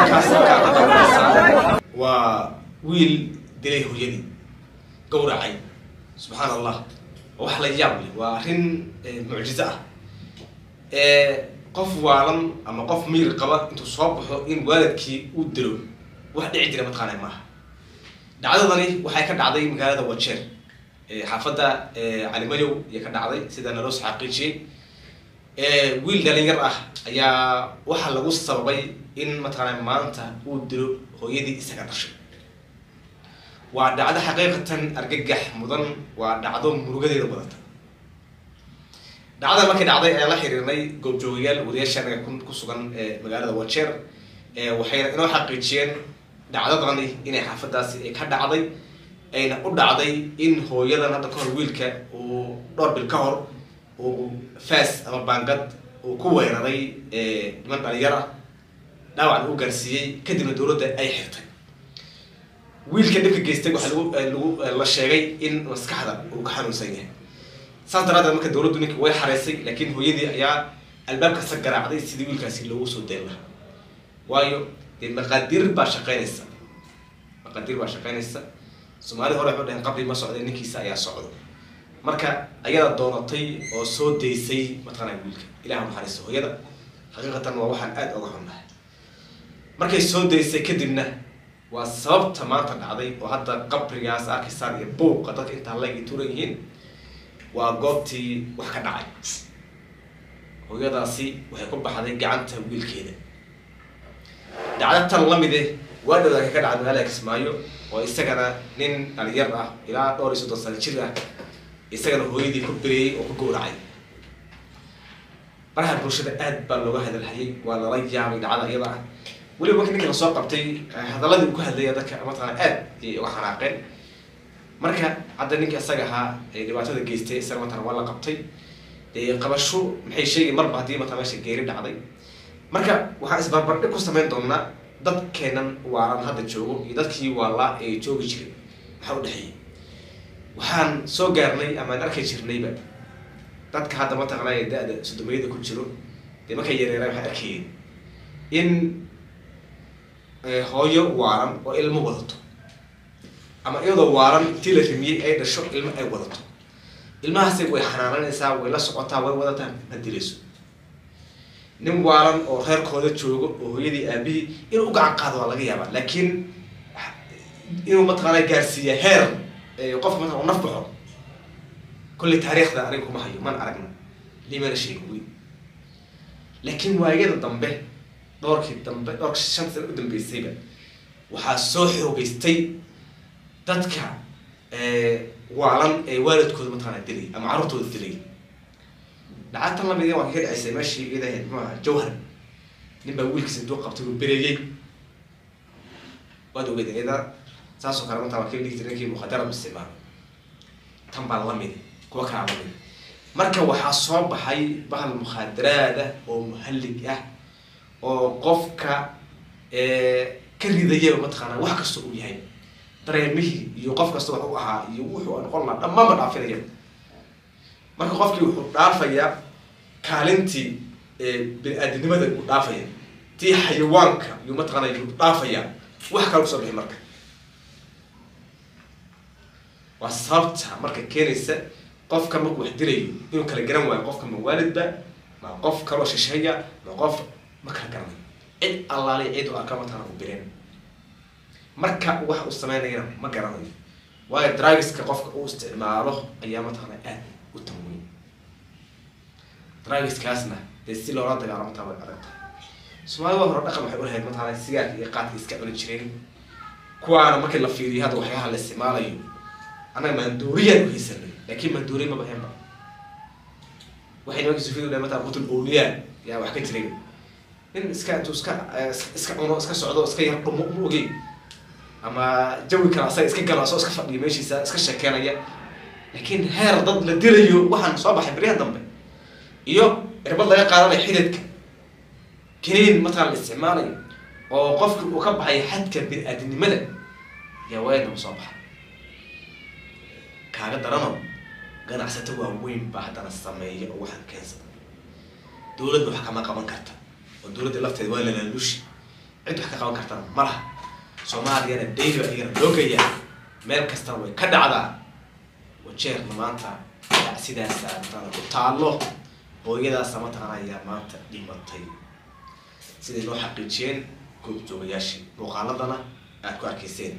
halkaas halkaa ka daawanaysaa waa wiil dilay hooyadii gawracay subxaan allah waa wax la yaab leh waa arrin mucjizo ah qof waalan ama qof miir qaba intuu soo baxo in waalidkii uu dilo wax dhici jira mataqaana maaha dhacdadani waxay ka dhacday magaalada wajeer xaafadda calimayow ayay ka dhacday sida naloo xaqiijiyey wiil dhalinyar ah ayaa waxaa lagu sababay in mataqaana maanta uu dilo hooyadii isaga dhashay waa dhacdo xaqiiqatan argagax mudan waa dhacdo murugadeeda wadata dhacdada markay dhacday ayaan la xiriirnay goobjoogayaal wariyaasha anaga ku sugan magaalada wajeer waxayna inoo xaqiijiyeen dhacdadani inay xaafadaasi ay ka dhacday ayna u dhacday in hooyadan hadda kahor wiilka uu dhowr bil ka hor uu faas ama baangad uu ku weeraray niman dhalinyar ah dhaawacna u gaarsiiyey kadibna dowladda ay xirtay wiilka dhibka geystay waxaa lagu lagu la sheegay in maskaxda uu ka xanuunsan yahay saas daraadeed marka dowladdu ninka way xareysay laakiin hooyadii ayaa albaabkasa garaacday sidii wiilkaasi loogu soo dayn lahaa waayo dee maqaadiir baa shaqeynaysa maqaadiir baa shaqeynaysa soomaalida hore waxu dhaheen qabri ma socday ninkiisa ayaa socdo marka ayada doonatay oo soo daysay mataqaana wiilka ilaha naxariisto hooyada xaqiiqatan waa waxaan aada oga xunnahay markay soo daysay kadibna waa sababta maanta dhacday oo hadda qabrigaas arkaysaan iyo buuqa dadka intaa leg turan yihiin waa goobtii wax ka dhacay hooyadaasi waxay ku baxday gacanta wiilkeeda dhacdo tan lamide waa dhowdaaka ka dhacday magaalada kismaayo oo isagana nin dhalinyar ah ilaa dhowr iyo soddon sano jir ah isagana hooyadii ku beriyey oo ku gowracay baraha bulshada aad baa looga hadalhayay waa lala yaabay dhacda iyada ah weliba marka ninka lasoo qabtay hadaladii uu ku hadlaya dadka mataqana aad ayay uga xanaaqeen marka hadda ninka isaga ahaa ee dhibaatada geystay isaga mataqana waa la qabtay dee qabasho maxay sheegay marba haddii mataqana meesha geeri dhacday marka waxaan isbarbardhig ku samayn doonaa dadkeenan waalan hadda joogo iyo dadkii waalaa ee joogi jiray maxaa u dhexeeyay waxaan soo gaarnay amaan arki jirnayba dadka hadda mataqana ee da-da sodomiyada ku jiro dee markay yareeraan waxay arkayeen in hooyo waalan oo ilmo wadato ama iyadoo waalan intii la rimiyey ay dhasho ilmo ay wadato ilmahaasi way xanaananaysaa way la socotaa way wadataa ma dilayso nin waalan oo reerkooda joogo oo hooyadii aabihii inuu u gacan qaado waa laga yaabaa laakiin inuu mataqaana gaarsiiya heer qofka mataqana u naf baxo kolley taariikhda aniga kuma hayo man aragna limana sheegin wey laakiin waayada dambe dhowrkii dambe dhowrka shan sana u dambeysayba waxaa soo xoogeystay dadka waalan ee waalidkooda mataqaana dilay ama carruurtooda dilay dhacatan lamid waa ka dhacaysay meeshii iyada ahayd muxuu ahaa jawhar nin baa wiilkiisa intuu qabtay uu bereeyey waad ogeed iyada saasoo kale mataa waa kii dhigi jiray ninkii mukhadara isticmaalo tan baa lamid kuwa kalaa lamid marka waxaa soo baxay bahal mukhaadaraada oo muhallig ah oo qofka ka ridayaba mataqaana wax kasta uu yahay dareemihii iyo qof kasta wax u ahaa iyo wuxuu noqon lahaa dhammaanba dhaafinaya marka qofkii wuxuu dhaafayaa kaalintii bini-aadinimada uu dhaafaya tii xayawaanka iyo mataqaana yuu dhaafayaa wax kale kusoo bixi marka waa sababta marka keenaysa qofka markuu wax dilayo inuu kala garan waayo qofka ma waalidba ma qof kaloo shisheeya ma qof ma kala garanayo cid allaali cid u arka mataqaana u bireen marka wax uu sameynayana ma garanayo waayo dragiska qofka uu isticmaalo ayaa mataqaana aad u tanweyn dragiskaasna dee si loola dagaalamo taa way adag tahay soomaalida hore dhaqan waxay ulahayd mataqaana sigaarka iyo qaadka iska cuni jireen kuwaana markii la fiiriyo hadda waxyaalaha la isticmaalayo annaga maandooriyaan u haysanay laakiin maandooriya maba heenba waxay nimankii sufiyadu dhahay mataqana qutul awliyaa yaa wax ka jiray nin iska intuu iska iska cuno iska socdo iska yar dhumo ma ogey ama jawi kale asaga iska galo asoo iska fadhiya meeshiisa iska sheekeynaya laakiin heer dad la dilayo waxaan soo baxay baryaha dambe iyo irbad laga qaadanayo xididka kiniin mataqana la isticmaalayo oo qofki uu ka baxay xadka bini-aadinimada yaa waayadaba soo baxa kaaga darano ganacsato waaweyn baa haddana sameeya oo waxaan keensada dowladda wax kama qaban karta oo dowladda lafteeda waa lalaalushi cid wax ka qaban kartana ma laha soomaaliyana daily baa iyagana loo geeyaa meel kastana way ka dhacdaa wajeerna maanta sidaasa mataqaana ku taallo hooyadaasa mataqaana ayaa maanta dhimatay siday noo xaqiijiyeen goobjoogayaashii muuqaaladana aad ku arkayseen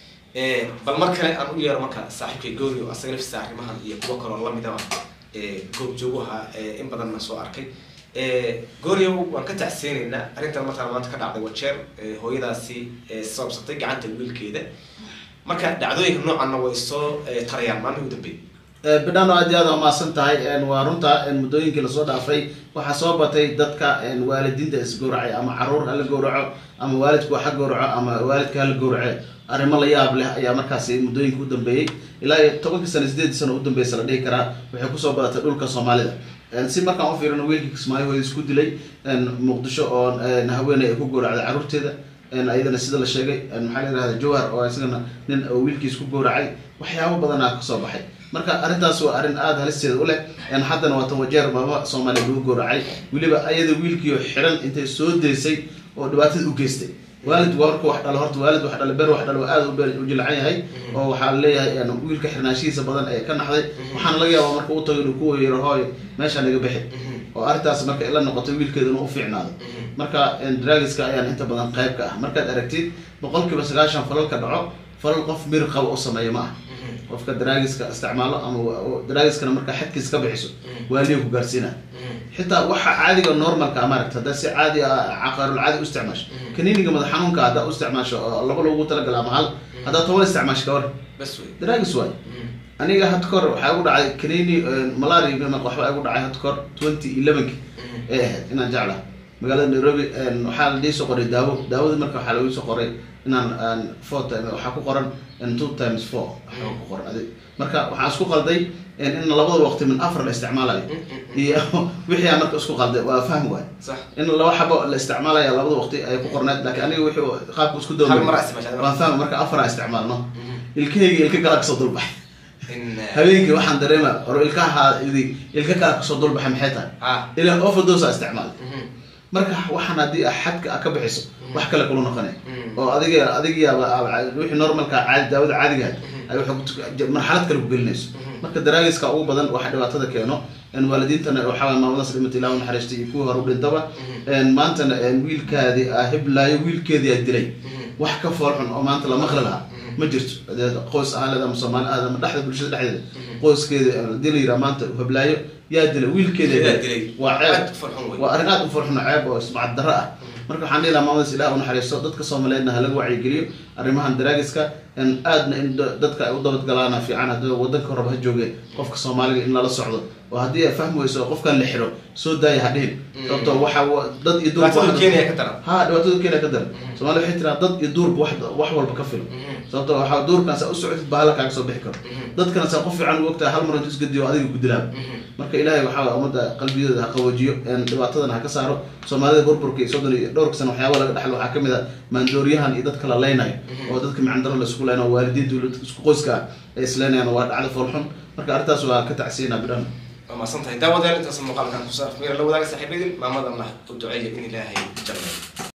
bal mar kale aan u yeero marka saaxiibkay goori oo asaga laftiisa arrimahan iyo kuwo kaloo lamidaba goobjoogaha in badanna soo arkay gooryow waan ka tacseenaynaa arrintan markaa maanta ka dhacday wajeer hooyadaasi sababsatay gacanta wiilkeeda marka dhacdooyinka noocanna way soo tarayaan maalmihii u dambeeyay bidhano aad iyo aad waa mahadsan tahay waa runta muddooyinkii lasoo dhaafay waxaa soo batay dadka waalidiinta isgowracay ama caruur hala gowraco ama waalidku ha gowraco ama waalidka hala gowrace arrimo la yaab leh ayaa markaasi muddooyinka u dambeeyey ilaa iyo tobankii sano sideedii sano u dambeysa la dhihi karaa waxay kusoo badatay dhulka soomaalida si markaan u fiirino wiilkii kismaayo hooyada isku dilay muqdisho oo haweeney ay ku gowracday caruurteeda ayadana sida la sheegay maxaa la yirahda jawhar oo isagana nin wiilkiis ku gowracay waxyaabo badanaa kasoo baxay marka arrintaas waa arrin aada halisteeda u leh haddana waa tan wajeer maama soomaaliya lagu gowracay weliba ayada wiilkiio xiran intay soo daysay oo dhibaatada u geystay waalid waa marka wax dhalo horta waalid wax dhalo ber wax dhalo aada u jilcan yahay oo waxaa leeyahay wiilka xirnaanshihiisa badan ee ka naxday waxaana laga yaabaa marka u tago inuu ku weeyaro hooy meeshaa naga bixi oo arrintaas marka ila noqotay wiilkeeduna u fiicnaado marka dragiska ayaan inta badan qayb ka ah markaad aragtid boqolkiiba sagaashan falalka dhaco falal qof mir qaba u sameeya ma ah qofka draagiska isticmaalo ama draagiskana markaa xadkiisa ka bixiso waaliya ku gaarsiina xitaa waxa caadiga normalka maaragta haddaa si caadi ah caqaarul caadi u isticmaasho kaniiniga madax xanuunka haddaa u isticmaasho oo laba loogu talagala ama hal haddaa toban isticmaasho kawar bas wey draagis waay aniga had kahor waxaa igu dhacay kaniini malaria waxbaa igu dhacay had kahor twenty elevenki ee ahayd inaan jeclaha magaalada nairobi waxaa la soo qoray daawo daawada marka waxaa lagu soo qoray inaan four time waxaa ku qoran two times four waxaa ku qoran adig marka waxaan isku qalday in labada waqti min afar la isticmaalayo iyo wixii aan marka isku qalday waa fahm waay sax in laba xabo la isticmaalaya labada waqti ay ku qorneed laakiin aniga wixii qaabka isku hal mar dawmay aa isticmaashaa waan fahm marka afar aan isticmaalno ilkahayga ilka kala kasoo dulbaxay in habeenkii waxaan dareema oro ilkaha ilka kala kasoo dulbaxay maxay tahay ah ilaa overdose aa isticmaalay marka waxaan haddii ah xadka a ka bixiso wax kale kula noqonay oo adiga adigiyaaba wixii normalka caadi daawada caadiga ay waxay ku- marxalad kale ku gelinayso marka daraagiska ugu badan waxa dhibaatada keeno in waalidiintana waxaa maamadaas dhimata ilaa u naxariistay iyo kuwii hore u dhintaba maantana wiilkaadii ah hiblaayo wiilkeedii aa dilay wax ka foolxun oo maanta la maqli lahaa ma jirto dee qoys ahaan ama soomaali ahaad ama dhexda bulshada dhexdeeda qoyskeeda hadii la yiraa maanta hiblaayo yaa dilay wiilkeeda Yaa dilay. waa ceeb Aad u farxun wey. waa arrin aad u farxun oo ceeb oo ismacad darro ah marka waxaan dhihi lahaa maamadaas ilaah u naxariisto dadka soomaaliyeedna ha laga wacyigeliyo arrimahan daraagiska in aadna in da- dadka ay u dabadgalaana fiican haddii wadanka horeba ha joogeen qofka soomaaliga in lala socdo oo haddii ay fahmi weyso oo qofkan la xiro soo daaya ha dhihin sababtoo waxa wa- dad iyo duurba dhibaatada wax- kenya ka daran ha dhibaatada kenya ka daran soomaaliya waxay tiraa dad iyo duurba wax wax walba ka filo sababtoo waxaa duurkan saa u socotid bahala kaaga soo bixi karo dadkana saa qof fiican u ogtahay hal mar intu isgadiyo adiga ku dilaa marka ilaahay waxaa ummadda qalbiyadooda ha qaboojiyo een dhibaatadana ha ka saaro soomaalida burburka iyo soddon iyo dhowrka sano waxyaaba laga dhexlo waxaa kamid a maandooriyahan iyo dadka la leynayo oo dadka micandaro la isku leynayo waalidiinta iyo dadka isku qoyska ah ay isleynayaan waa dhacdo foolxun marka arrintaas waa ka tacsiinaa bidhan waa mahadsan tahay daawadayaal intaas muuqaalkan ku saaf meera la wadaaga saaxiibadin maamadana u duceeya in ilaahay jannayo